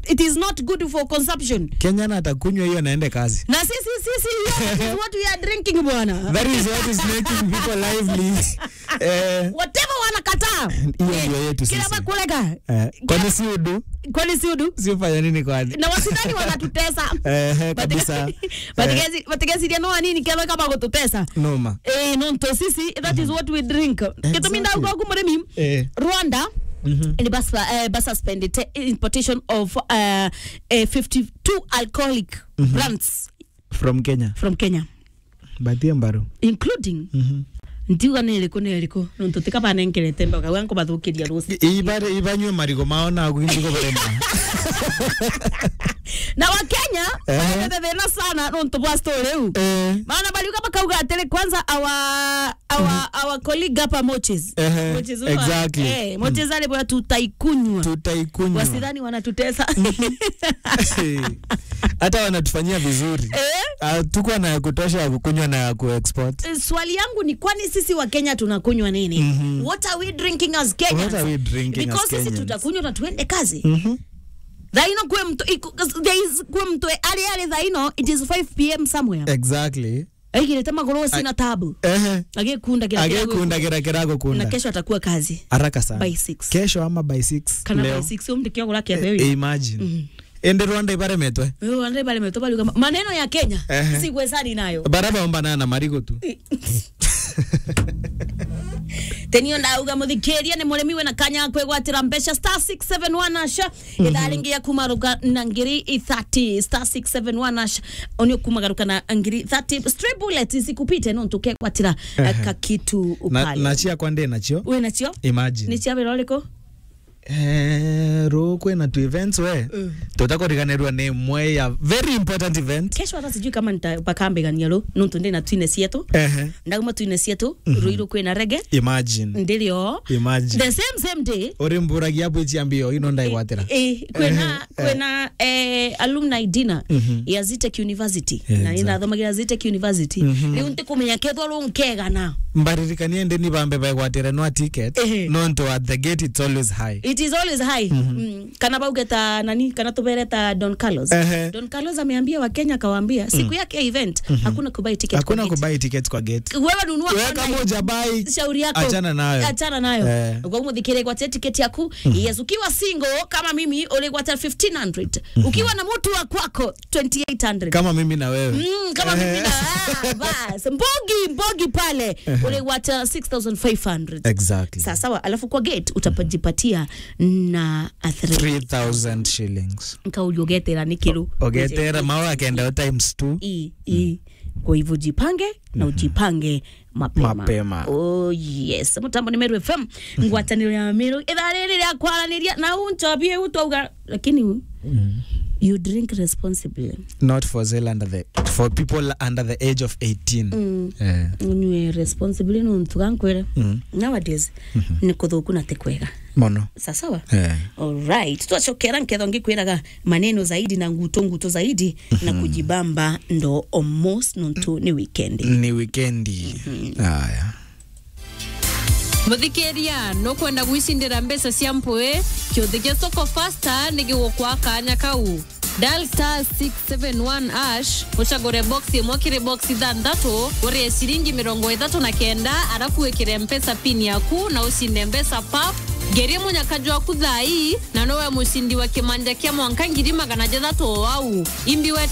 it is not good for consumption Kenya na atakunywa hiyo naende kazi. na sisi sisi that is what we are drinking bwana That is what is making people lively. Eh, whatever wanakataa hiyo ndio yetu kila sisi. makulega Eh, kwani si udu? kwani si udu Si ufanya nini kwani? na wasindani wanatutesa Eh, kabisa. Eh, batigeciria no anini kebe kama gututesa noma. eh nonto sisi that is what we drink gitumi ndauga gu murimi Eh. Rwanda ni bas uh, bas suspended te- importation of uh, uh, 52 alcoholic brands From Kenya. from Kenya Batie mbaru. including ntiuga nä rä kå nä rä kå nontu tä kaba nengerete mbaga wa nkå mathå ria rå Ibare ibanywe marigo mao na gwindigo barema. na wakenya Eh. maete thä na sana nontu bwa story rä u Eh. maana baliuka bakauga atä kwanza our, our, our colleague hapa moches Ehe, Moches huwa- exactly. eh, moches ale bwana tutaikunywa Tutaikunywa. wasidhani wanatutesa Hata wanatufanyia vizuri. eh? Ah, tuko na ya kutosha ya kukunywa na ya kuexport. Eh, swali yangu ni kwani sisi wa Kenya tunakunywa nini? What are we drinking as Kenyans? What are we drinking Because as sisi Kenyans? tutakunywa na tuende kazi. Thaino kwe mtu iku- there is kwe mtu ali ali thaino it is 5 pm somewhere. Exactly. Aikirete magoro sina tabu. Ehe. Agekunda kila Agekunda kira kirago na kunda. kesho atakuwa kazi. Haraka sana. By six. Kesho ama by 6 Kana leo. by 6 umde kyo lake Eh, wewe. imagine. Ende Rwanda ibaremetwe. Wewe wande bale metoba luga maneno ya Kenya. Ehe. Si kwezani nayo. Baraba ombana na marigo tu. tenio ndauga muthikiria ni murimi we na kanya ga kwigwatira mbeca star 671 asha ithaa ringi ya kumaruka na ngiri 30 star 671 asha oni kumagaruka na ngiri 30 stray bullets isikupite no tukegwatira kakitu Na upale nachia kwa nde nachio. we nacio Imagine. ni cia wira uriko Eh, ro kwena tu events we. Tutakoriganirwa ni mwe ya very important event. kesho hata sijui kama nitapakambigania ru nontu ndi na twine cietu Ehe. ndaguma twine cietu ruiru kwina rege Imagine. ndirio Imagine. the same same day uri mburagia hapo ichiambio ino ndaigwatira Eh, kwena kwena eh, alumni dinner ya Zitec University na Exactly. ninathomagira Zitec University riu ndikumenya kethwa runkegana mbaririkanie ndeni bambe baigwatire no ticket Ehe. no nto at the gate it's always high it is always high mm. kana baugeta nani kana tubereta Don Carlos Ehe. Don Carlos ameambia Wakenya akawaambia siku yake ya event hakuna kubai ticket hakuna kwa gate. kubai tickets kwa gate wewe nunua wewe online. kama ujabai shauri yako achana nayo achana nayo Eh. kwa muthikire gwatia tiketi yaku yes ukiwa single kama mimi uligwata 1500 ukiwa na mtu wa kwako 2800 kama mimi na wewe Mm, kama mimi na ah, bas mbogi mbogi pale uligwata 6500 exactly sawa sawa alafu kwa gate utajipatia na athri 3000 shillings kauli ugetera ni kiru ogetera mao akenda times 2 i i kwa hivyo jipange na ujipange mapema, Mapema. Oh, yes mutambo ni meru fm ngwataniro ya meru ithaa riri ria kwaraniria na uncobie utauga lakini you drink responsibly not for sale under the for people under the age of 18 eh unywe responsibly nuntuga nkwire nowadays ni kuthuku na ti kwega mono sasawa eh Alright, twacokera nketho ngikwiraga maneno zaidi na nguto nguto zaidi na kujibamba ndo almost nontu ni weekend ni weekendi haya muthikiria nukwenda gwicindira mbeca cia mpui kiuthi gia soko fasta ni gigukwa kanya kau dial star 671 ash ucagure box imwe kiri box ithanthatu urie ciringi mirongo ithatu na kenda arafu wikire mpesa pin yaku na ucinde mbeca pap ngerie munyakaji waku thai na nowe mucindi wa kimanja kia mwanka ngiri magana jathatu o wau imbi we